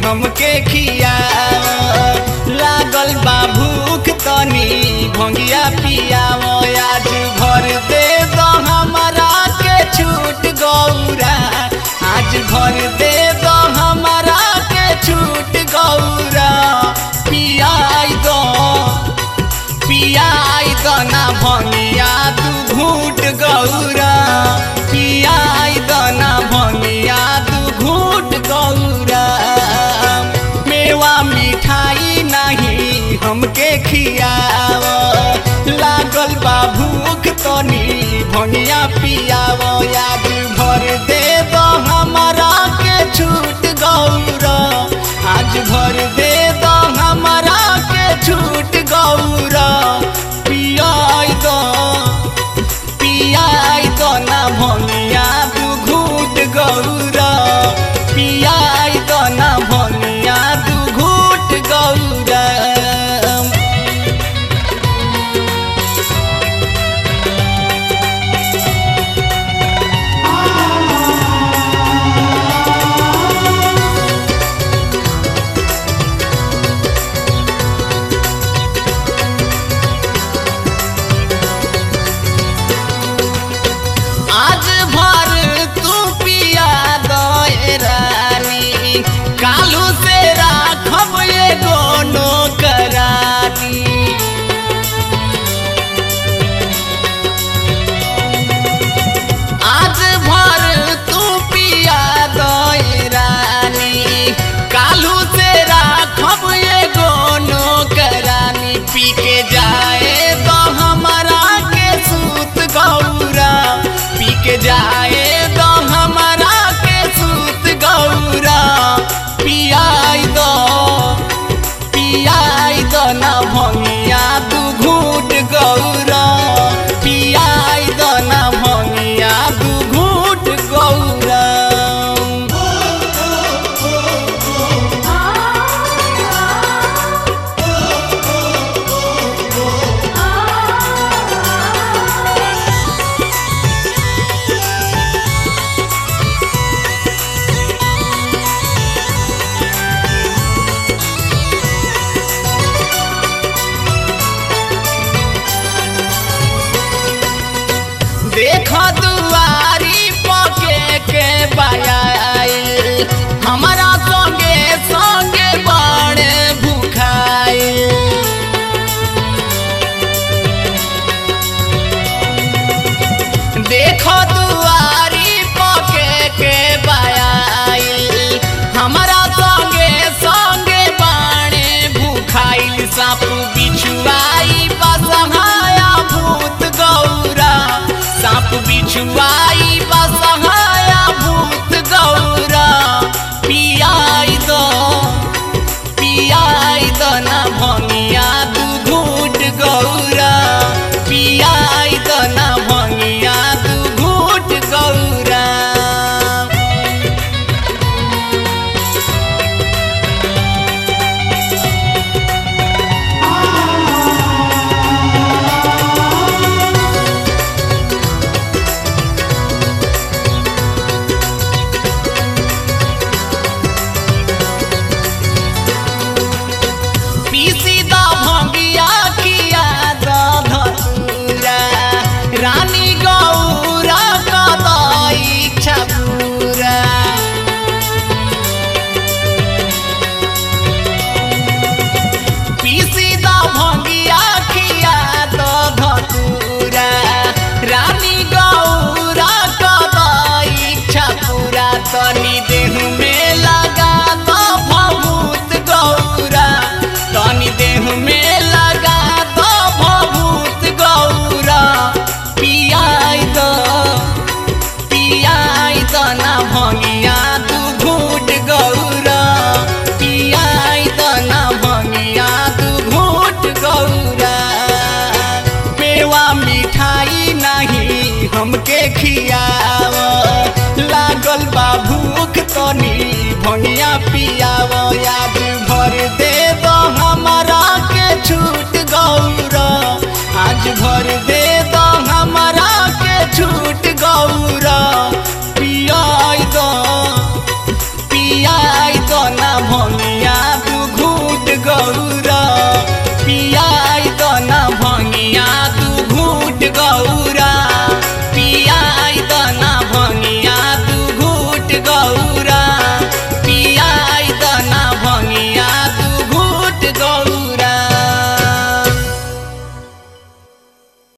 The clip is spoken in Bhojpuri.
हमके खिया लागल बा भूख तनी भंगिया पियाव आज भर दे दो हमरा के छूट गौरा आज भर दे दो हमरा के छूट गौरा पियाई दो पियाई दो ना भंगिया तू घूट गौरा पियाई दो ना भंगिया तू घूट गौरा मेवा मिठाई नहीं हमके खियाव लागल बा भूख तनी भंगिया पियाव याद भर दे दो हमरा के छूट गौरा आज भर दे दो हमरा के छूट गौरा पियाई दो पियाई दो ना भंगिया तू घूट गौरा पियाई दो ना भंगिया तू घूट गौरा आज भर तू पिया दए रानी कालू से राखब एगो नौकरानी आज भर तू पिया दए रानी कालू से राखब एगो नौकरानी पी के जाए तो हमरा के सूत गौरा पी के जाए तो हमरा के सूत गौरा पियाई दो पियाई दो ना भंगिया तू घूट गौरा पियाई दो ना भंगिया तू घूट गौरा देख दुआरी पके के बायाई हमारा संगे संगे बड़े भूखाई देख दुआरी पके के बायाई हमारा संगे संगे बाणे भूखाइल साप बिछुआई बसहाया भूत गौरा साप बिछुआई बसहाया भूत गौरा पियाई दो पियाई दो ना भंगिया तू घूट गौरा पियाई दो ना भंगिया तू घूट गौरा पीसी दा भंगिया किया दा धतूरा रानी गौरा कदाई इच्छा पूरा पीसी दा भंगिया किया दा धतूरा रानी गौरा कदाई इच्छा पूरा तनी देह में लगा दा भभूत गौरा तनी देह में लगा दो भभूत गौरा पियाई दो पियाई दो ना भंगिया तू घूट गौरा पियाई दो ना भंगिया तू घूट गौरा मेवा मिठाई नहीं हमके खियाव लागल बा भूख तनी भंगिया पियाव याद भर दे दो हमरा के छूट गौरा आज भर दे